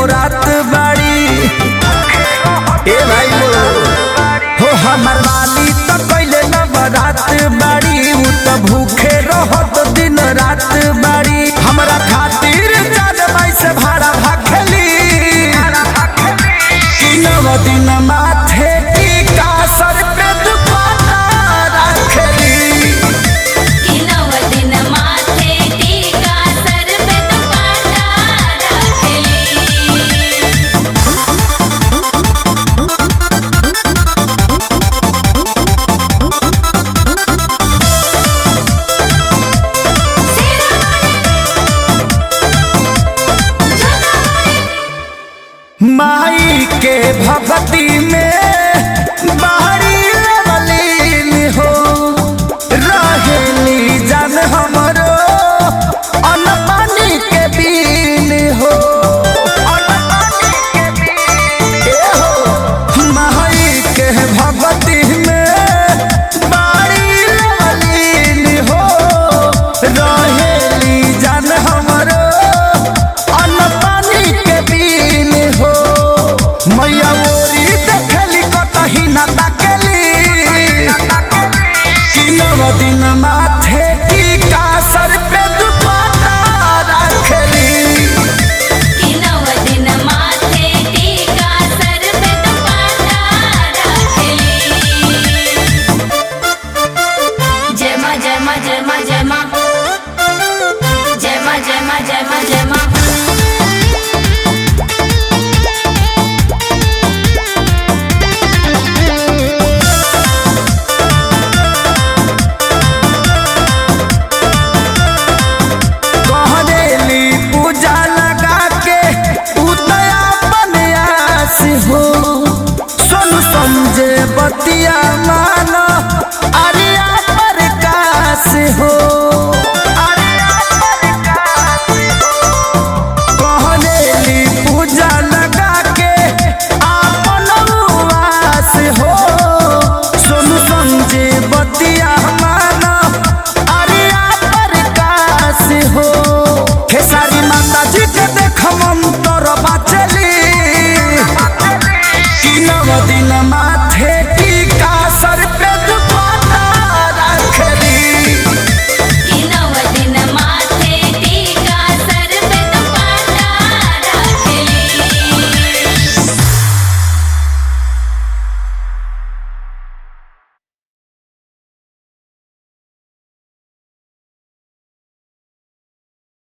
रात बाड़ी ए भाई लो हो हमर वाली तो कैले नवरात बाड़ी उ तो भूखे रहत दिन रात बाड़ी हमरा खातिर जान बाई से भाड़ा भाखेली कि नव दिन माथे टीका सर पे दुपट्टा रखेली कि नव दिन माथे टीका सर पे दुपट्टा रखली माई के भगती में बाहरी लवलीन हो रहेली जन हमरो अन्न पानी के बीन हो ए हो माई के भगती में बाहरी लवलीन हो रहेली जन हमरो अन्न पानी के बीन हो मैया ओरी देखली कतही न ताकेली कि नव दिन माथे टीका सर पे दुपट्टा रखेली कि नव दिन माथे टीका सर पे दुपट्टा रखली जय मां जय मां जय मां जय मां जय मां जय मां जय मां जय मां कहरेली पूजा लगा के उतया बनयास हो सुन समझे बतिया मानो अरिया प्रकाश हो